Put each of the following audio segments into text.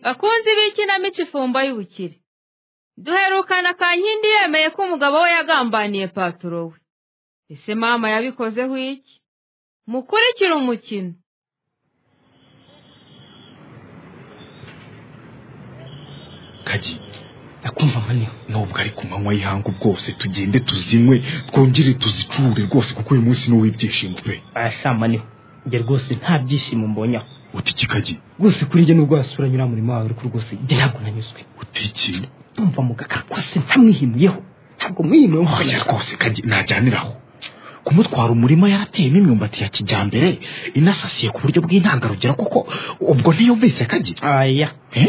bakunzi b'ikinamico ifumba y'ubukire duherukana kankindi yemeye ko umugabo we yagambaniye paturo we ese mama yabikozeho iki mukurikire umukino kagi nakumva amaniwe nubwo ari ku manywa y'ihangu bwose tugende tuzinywe twongere tuzicure rwose kuko uyu munsi ni uw'ibyishimo pe arashamaniwe njye rwose nta byishimo mbonyaho utiki kagi rwose kuri njye nubwo wasura nyura murimo wawe ariko rwose njye ntabwo nanyuzwe utiki ndumva mugaka rwose ntamwihimuyeho ntabwo mwihimuyeho oya rwose kagi najyaniraho kumutwara umurima yarateyemo imyumbati ya kijyambere inasasiye ku buryo bw'intangarugero kuko ubwo ntiyumvise kagi aya Eh?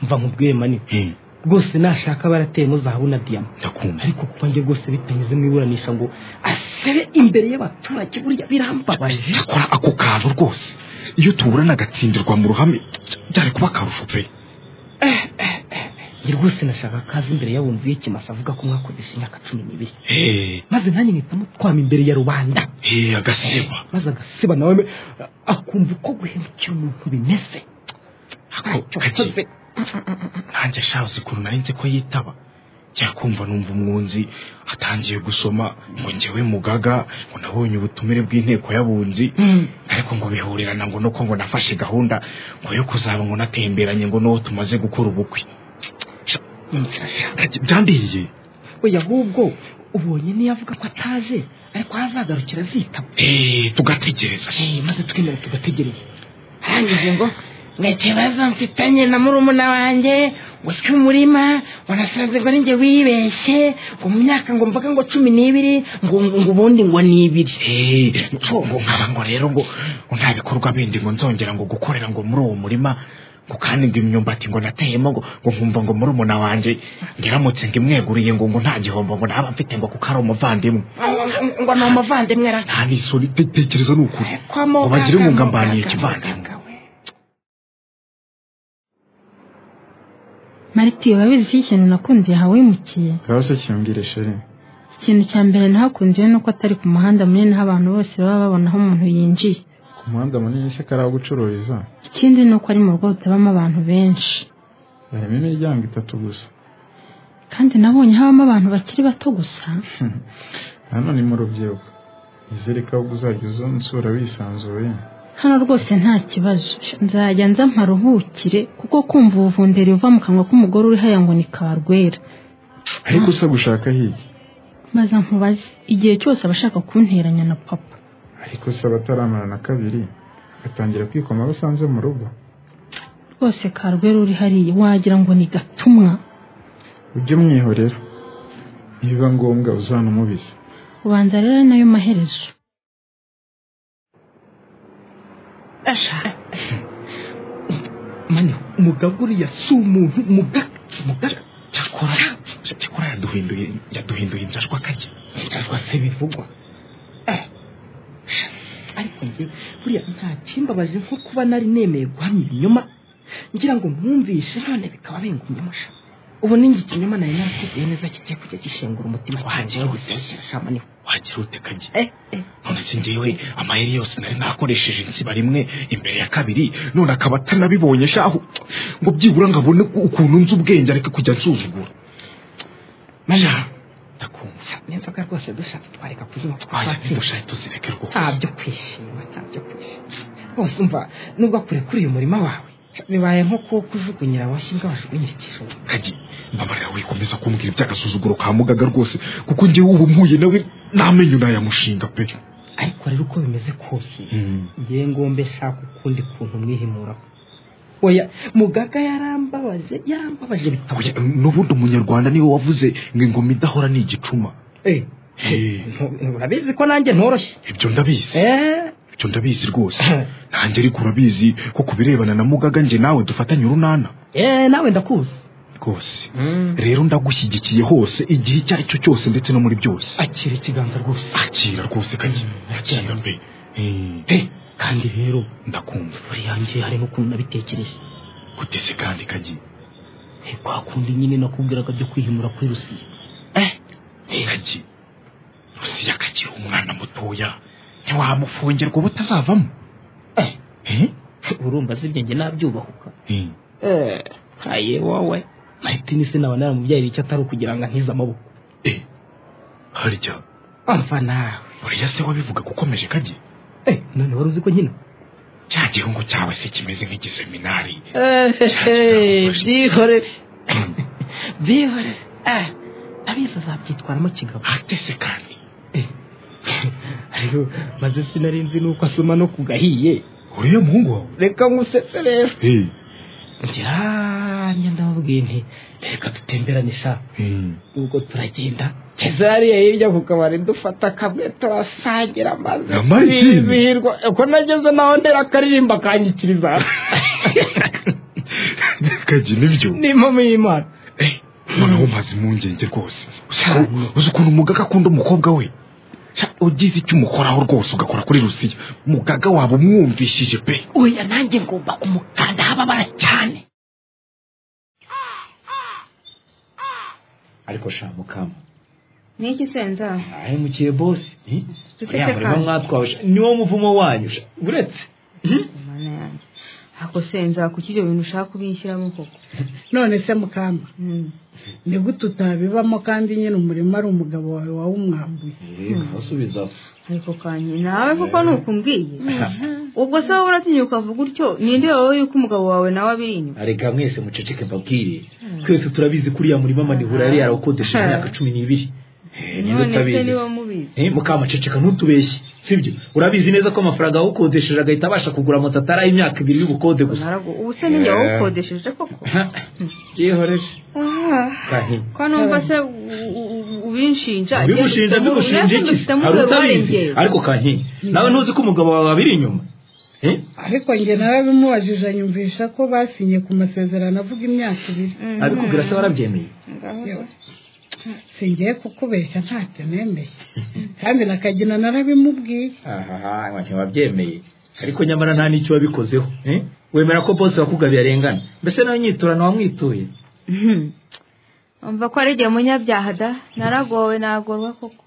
mva nkubwiye manini Eh, rwose nashaka barateyemo zahabu na diyama ndakumva ariko kuba njye rwose bitanyuze mu iburanisha ngo asabe imbere y'abaturage burya birambabaje cyakora ako kantu rwose iyo tuburana agatsindirwa mu ruhame byari kuba akarusho pe njye rwose nashaka kazi imbere y'abunzi y'ikimasa avuga ko mwakoresha imyaka cumi n'ibiri Eh, maze nanjye mpita mutwama imbere ya rubanda eh, agaseba maze agasiba nawe me- akumva uko guhemukira umuntu bimeze ntacyo kagi. wakoze nanjye shabuze ukuntu nari nzi ko yitaba njya kumva numva umwunzi atangiye gusoma ngo ngewe mugaga ngo nabonye ubutumire bw'inteko y'abunzi ariko ngo bihurirana ngo nuko ngo nafashe gahunda ngo yo kuzaba ngo natemberanye ngo n'uwo tumaze gukora ubukwe Kagi, byandiriye we ahubwo ubonye niyo avuga ko ataje ariko azagarukira azitaba Eh, tugategereza Eh, maze twemera tugategereza arangije ngo ngo ikibazo mfitanye na murumuna wanjye ngo si umurima wanasanze ngo ninjye wibeshye ngo mu myaka ngo mvuga ngo cumi n'ibiri ngo ngo ngo ubundi ngo ni ibiri Eh, ngo nkaba ngo rero ngo ngo nta bikorwa bindi ngo nzongera ngo gukorera ngo muri uwo murima ngo kandi ngo imyumbati ngo nateyemo ngo ngo nkumva ngo muri umuna wanjye ngeramutse ngo imweguriye ngo ngo nta gihombo ngo naba mfite ngo kuko ari umuvandimwe Ngo- ngo- ngo ni umuvandimwe ara nta n'isoni te- tekereza ni ukuri ngo bagire ngo ngambaniye ikivandimwe mariti urabizi ko ikintu nakundiye yahawimukiye ngaho se kimbwire sheri ikintu cya mbere nahakundiye ni uko atari ku muhanda munini aho abantu bose baba babona aho umuntu yinjiye ku muhanda munini se kari aho gucururiza ikindi ni uko ari mu rugo rutabamo abantu benshi harimo imiryango itatu gusa kandi nabonye habamo abantu bakiri bato gusa hano ni mu rubyiruko izereka ahubwo uzajya unsura wisanzuye hano rwose nta kibazo nzajya nza mparuhukire kuko kumva ubuvunderi buva mu kanwa k'umugore uri haya ngo ni karwera ariko se gushaka hiki maze nkubaze igihe cyose aba ashaka kunteranya na papa ariko se abataramarana kabiri batangira kwikoma basanze mu rugo rwose karwera uri hariya wagira ngo ni gatumwa ujye umwihorera nibiba ngombwa uzanumubize ubanza rero ari nayo maherezo mani umugabo uriya si umuntu mugaka mugaka cyakora cyakora yaduhinduye yaduhinduye injashwa kajya cyangwa se bivugwa Eh, ariko njye buriya nta kimbabaje nko kuba nari nemeye guhamya ibinyoma ngira ngo mwumvishe none bikaba bingumye amasha ubu ninjye ikinyoma nari narategeye neza kigiye kujya gishengura umutima Wagira ute? kirashamaniwe wagira ute kajya eh eh none se ngewe amayeri yose nari nakoresheje insiba rimwe imbere ya kabiri none akaba atanabibonye shahu ngo byibura ngo abone ukuntu nzi ubwenge areke kujya nsuzugura mana Shahu, ndakumva n'inzoga rwose dushatse twareka kuzinywa Oya, twatsinda ntidushake tuzireke rwose nta byo kwishima nta byo kwishima rwose umva nubwo kure kuri uyu murima wawe bibaye nko kuwo kujugunyira abashyi imbwa bajugunyira ikijumba kajya mbabarira wikomeza kumbwira iby'agasuzuguro ka mugaga rwose kuko ngewe ubu mpuye nawe namenye nayamushinga pe ariko rero uko bimeze kose ngiye ngombe shaka ukundi kuntu mwihimuraho oya mugaga yarambabaje yarambabaje Oya, bitabuye n'ubundi umunyarwanda niwe wavuze ngo ingoma idahora ni igicuma Eh, Eh, ntu- urabizi ko nanjye ntoroshye ibyo ndabizi Eh, ibyo ndabizi rwose nanjye ariko urabizi ko ku birebana na mugaga njye nawe dufatanye urunana eh, nawe ndakuzi rwose rero ndagushyigikiye hose igihe icyo ari cyo cyose ndetse no muri byose akira ikiganza rwose akira rwose kajya akira pe Eh, Eh, kandi rero ndakumva buriya njye hari n'ukuntu nabitekereje gute se kandi kajya Eh, kwa kundi nyine nakubwiraga byo kwihimura kuri rusiya kagi rusiya akagira umwana mutoya ntiwamufungira ngo butazavamo urumva zibye njye nabyubahuka Eh, Eh, haye wowe maritini se naba naramubyaye icyo atari ukugira ngo ankize amaboko eh harya ava nawe buriya se wabivuga ko ukomeje kajye Eh, none wari uzi ko nkina cya gihungu cyawe se kimeze nk'igiseminari Eh, byihorere byihorere Eh, abizi azabyitwaramo kigabo hatese kandi ariko maze sinarinzi nuko asoma no ku gahiye uriya muhungu wawe reka nkusetse rero Eh, ngira ngenda ndamubwiye nti reka dutemberane sha eh, ubwo turagenda kezariya hirya ku kabari dufata akamwe turasangira amazi Amazi? twizihirwa uko nageze naho ndera akaririmba kanyikiriza kajya nibyo ni impamo y'imana Eh, noneho umaze impungenge rwose uzi ko- uzi ukuntu umugaga akunda umukobwa we Sha, ugize icyo umukoraho rwose ugakora kuri rusiya umugaga waba umwumvishije pe oya nanjye ngomba kumukanda hababara cyane ariko sha mukama ni iki se nzaha ahemukiye bosi Dufite uriya murimo kanya. mwatwawe sha, niwo muvumo wanyu sha, uretse mana yanjye ako se nzaha kuki ibyo bintu ushaka kubinshyiramo koko none se mukamba ni gute utabibamo kandi nyine umurimo ari umugabo wawe wawumwambuye asubiza ariko kanyi nawe kuko ni ukumbwiye ubwo se wowe uratinya ukavuga utyo ninde wowe yuko umugabo wawe nawe abirinywa arega mwese muceceke mbabwire twese turabizi ko uriya murima manihura yari yarawukodesheje imyaka cumi n'ibiri Eh, niba none se utabizi niba mubizi Eh, mukama ceceka ntutubeshye sibyo urabizi neza ko amafaranga yawukodesheje agahita abasha kugura moto ataraye imyaka ibiri y'ubukode gusa Naragu- ubu se ninjye wawukodesheje koko yehoreje Ah, kahi ko numva se u- u- u- ubinshinja bigushinja bigushinja iki hari utabizi ariko kankingi nawe ntuzi ko umugabo wawe abiri inyuma Eh? ariko njye nawe bimubajije nyumvisha ko basinye ku masezerano avuga imyaka ibiri abikubwira se warabyemeye singiye kukubeshya ntacyo nemeye kandi na kagina narabimubwiye ahaha ntacyo wabyemeye ariko nyamara nta n'icyo wabikozeho Eh? wemera ko bose wakugabiye arengana mbese nawe nyiturano wamwituye umva ko ari igihe munyabyaha da naragowe nagorwa koko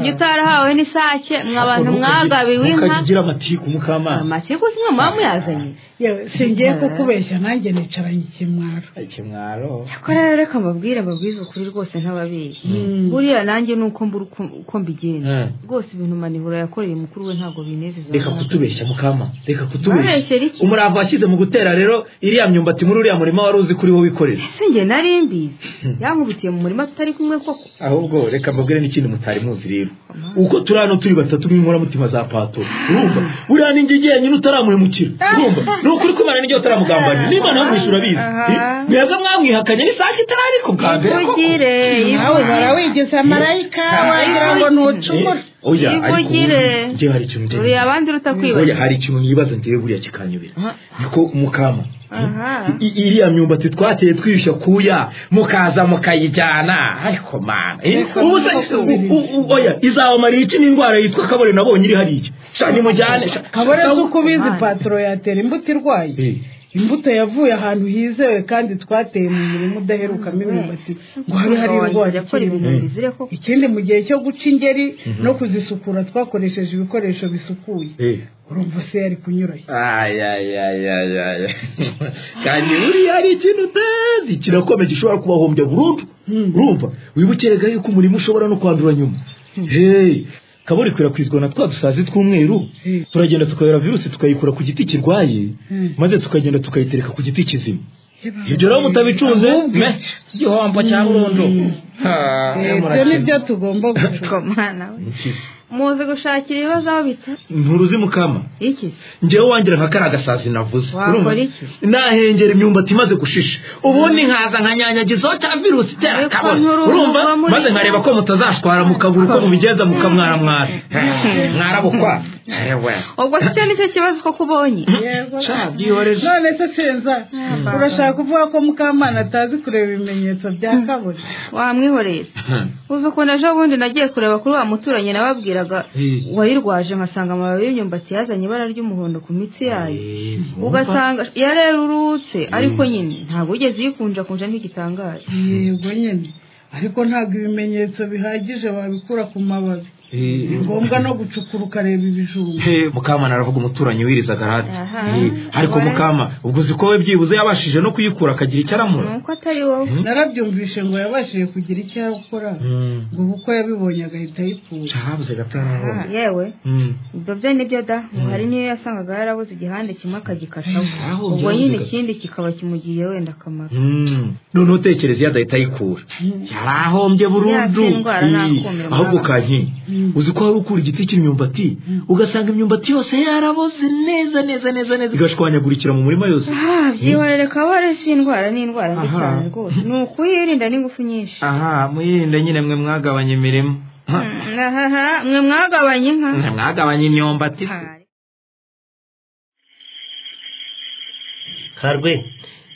njye utarahawe n'isake mwa abantu mwagabiwe inka ntukajya ugira amatiku mukamana amatiku si mwe muba muyazanye yewe singiye kukubeshya nanjye nicaranye ikimwaro ikimwaro cyakora rero reka mbabwire mbabwize ukuri rwose ntababeshyi buriya nanjye ni uko mbura uko- uko mbigenza Eh. rwose ibintu manihura yakoreye mukuru we ntabwo binezeza reka kutubeshya mukama reka kutubeshya Babeshyera iki? umurava washyize mu gutera rero iriya myumbati muri uriya murima wari uzi kuri wowe ikorera ese njye nari mbizi yankubitiye mu murima tutari kumwe koko ahubwo reka mbabwire n'ikintu mutari muzi rero uko turi hano turi batatu nk'inkoramutima za pato urumva buriya ninjye ugiye nyine utaramuhemukira urumva ni ukuri ko imana n'ijya utaramugambanira n'imana yamwishyura abizi Eh, mwebwe mwamwihakanye n'isaha itarari ku bwa mbere koko ivugire nawe uhora wigize marayika wagira ngo ntucumura Eh, oya ariko ivugire. ubu njyewe hari ikintu njyewe uri abandi oya uratakwibaza hari ikintu nibaza njyewe buriya kikanyobera niko umukama aha I- iriya myumbati twateye twishywa kuya mukaza mukayijyana ariko mana eh, ubu se u- u- u- oya izabamariye iki n'indwara yitwa kabore nabonye iri hariya sha nimujyane sha- kabore sha- si uko ubizi patoro yatera imbuto irwaye Eh, imbuto yavuye ahantu hizewe kandi twateye mu murima udaherukamo imyumbati ngo habe hari indwara yakora ibintu ikirimo bizire koko ikindi mu gihe cyo guca ingeri no kuzisukura twakoresheje ibikoresho bisukuye eh. urumva se yari kunyuranye Ay, ay, ay, ay, ay. kandi buriya hari ikintu utazi kirakomeye gishobora kubahombya burundu urumva wibukirega yuko umurimo ushobora no kwandura nyuma hey kabori ikwirakwizwa na twa dusazi tw'umweru Hmm. turagenda tukayora virusi tukayikura ku giti kirwaye Hmm. maze tukagenda tukayitereka ku giti kizima ibyo rero mutabicunze me, igihombo cya burundu Ha, ibyo ni byo tugomba gucunga komana we muzi gushakira ibibazo aho bita nturuzi mukama iki se njyewe wangira nka kariya gasazi navuze Wakora Urumva? iki? nahengera imyumbati imaze gushisha ubundi nkaza nkanyanyagizaho cya virusi itera Ariko kabona nturuzi uba urumva muri- maze nkareba ko mutazashwara mukabura uko mubigenza mukamwaramwara mwarabukwa ubwo se icyo ni cyo kibazo koko ubonye Sha, byihoreje. none se senza urashaka kuvuga ko mukamana atazi kureba ibimenyetso bya kabone wamwihoreye se uzi ukuntu ejo bundi nagiye kureba kuri wa muturanyi nababwiraga Eh. wayirwaje nkasanga amababi y'imyumbati yazanye ibara ry'umuhondo ku mitsi yayo ugasanga yarerurutse ariko nyine ntabwo wigeze uyikunjakunja ntigitangaje yego nyine ariko ntabwo ibimenyetso bihagije wabikura ku mababi ni ngombwa no gucukura ukareba ibijumba Eh, mukamana aravuga umuturanyi wiriza garade Aha. Eh, ariko Wari- mukama ubwo uzi ko we byibuze yabashije no kuyikura akagira icyo aramura nuko atari wowe narabyumvishe ngo yabashije kugira icyo akora ngo kuko yabibonye agahita ayipfuza cyabuze Ah, gatararombe yewe Mm. ibyo byo nibyo da ngo hari n'iyo yasangaga yarabuze igihande kimwe akagikataho Eh, aho ubwo byabuze nyine gato. ikindi kikaba kimugiriye wenda akamaro Mm. noneho utekereza iyo adahita ayikura yarahombye burundu Ya, si indwara, Eh, nta kumira ahubwo muraba. kankingi uzi ko wari ukura igiti cy'imyumbati ugasanga imyumbati yose yaraboze neza neza neza neza igashwanyagurikira mu murima yose Ah, byihorere kabare si indwara ni indwara mbi Aha. cyane rwose ni ukuyirinda n'ingufu nyinshi aha muyirinde nyine mwe mwagabanya imirimo Mm, ahaha, mwe mwagabanye inka mwagabanya imyumbati Ah, karwe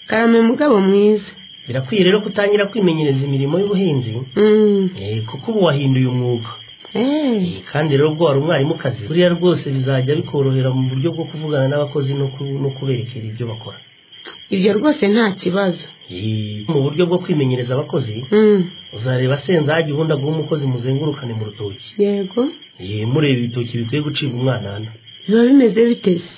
karame mugabo mwiza birakwiye rero kutangira kwimenyereza imirimo y'ubuhinzi Mm. eh, kuko ubu wahinduye umwuga Eh, Eh, kandi rero ubwo wari umwarimukazi buriya rwose bizajya bikorohera mu buryo bwo kuvugana n'abakozi no ku- no kuberekera ibyo bakora ibyo rwose nta kibazo Eh, mu buryo bwo kwimenyereza abakozi Mm, uzareba senzage ubundi aguhe umukozi muzengurukane mu rutoki yego Eh, mureba ibitoki bikwiye gucibwa umwanana biba bimeze biteze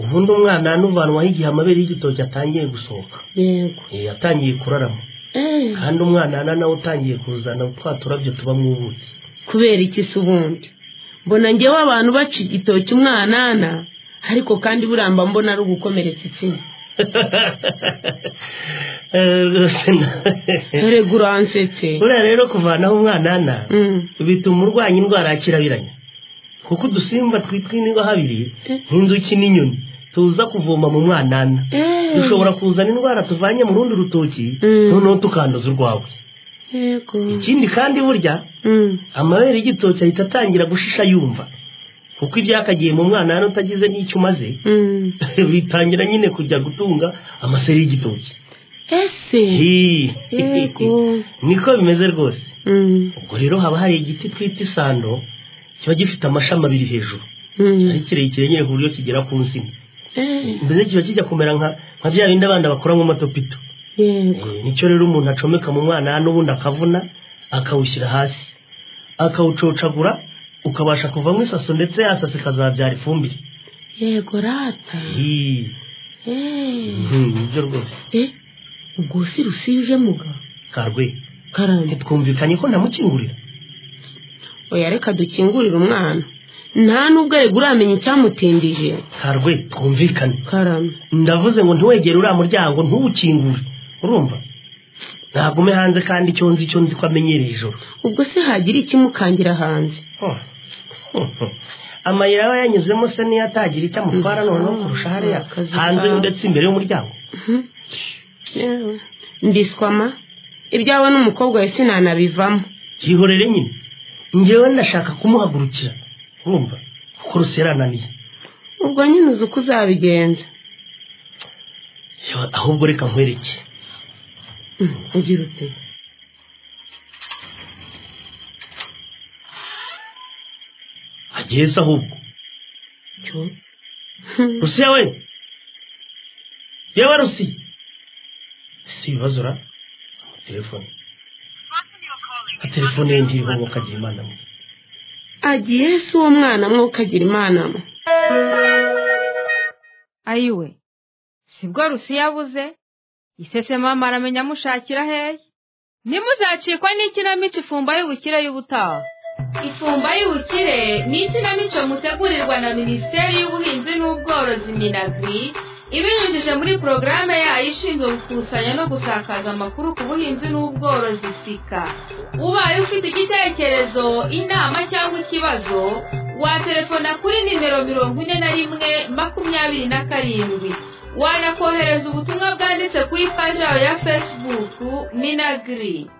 ubundi umwanana uvanwaho igihe amabere y'igitoki atangiye gusohoka yego Eh, atangiye kurarama Eh, kandi umwanana nawe utangiye kuzana twa turabyo tubamo ubuki kubera iki se ubundi mbona ngewe abantu baca igitoki umwanana ariko kandi buramba mbona ari ugukomeretsa itsina Eh, rwose na- dore uransetse buriya rero kuvanaho umwanana Mm, bituma urwanya indwara ya kirabiranya kuko udusimba twitwa inirahabiri Eh. nk'inzuki n'inyoni tuza kuvoma mu mwanana eh, dushobora kuzana indwara tuvanye mu rundi rutoki Mm. noneho tukanduza urwawe yego ikindi kandi burya Mm, amabere y'igitoki ahita atangira gushisha yumva kuko ibyakagiye mu mwanana utagize n'icyo umaze mm. bitangira nyine kujya gutunga amaseri y'igitoki ese yego niko bimeze rwose Mm, ubwo rero haba hari igiti twita isando kiba gifite amashami abiri hejuru mm. ari kirekire nyine ku buryo kigera ku nsina Eh, mbese kiba kijya kumera nka nka bya bindi abana bakoramo amatopito yego Eh, nicyo rero umuntu acomeka mu mwana n'ubundi akavuna akawushyira hasi akawucocagura ukabasha kuvamo isaso ndetse ya saso ikazabyara ifumbire yego rata Ih, Eh, mhm, nibyo rwose eh, ubwo si rusije muga karwe karame ntitwumvikanye ko ntamukingurira oya reka dukingurire umwana nta n'ubwo arega uramenya icyamutindije karwe twumvikane karame ndavuze ngo ntiwegere uriya muryango ntuwukingure urumva ntagume hanze kandi icyo nzi icyo nzi ko amenyereye ijoro ubwo se hagira ikimukangira hanze Hmm. Hmm. amayira aba yanyuzemo se niyo atagira icyo amutwara noneho kurusha hariya akazi hanze kawe. ndetse imbere y'umuryango Yewe, mbiswama ibyawe n'umukobwa we sinanabivamo yihorere nyine ngewe ndashaka kumuhagurukira urumva kuko Rusi yarananiye ubwo nyine uzi uko uzabigenza Yo, ahubwo reka nkwereke Mm, ugira ute agiye se ahubwo cyo rusi yawe yewe rusi si ibibazo ra telefone telefone ye ntiriho ngo kagira imana mwe agiye se uwo mwana mwuka agira imana mwe ayiwe sibwo rusi yabuze isese mama aramenya amushakira hehe ntimuzacikwa n'ikinamico ifumba y'ubukire y'ubutaha ifumba y'ubukire ni ikinamico mutegurirwa na minisiteri y'ubuhinzi n'ubworozi minagri ibinyujije muri porogaramu yayo ishinzwe gukusanya no gusakaza amakuru ku buhinzi n'ubworozi sika ubaye ufite igitekerezo inama cyangwa ikibazo watelefona kuri nimero mirongo ine na rimwe makumyabiri na karindwi wanakohereza ubutumwa bwanditse kuri paji yawe ya fesibuku minagiri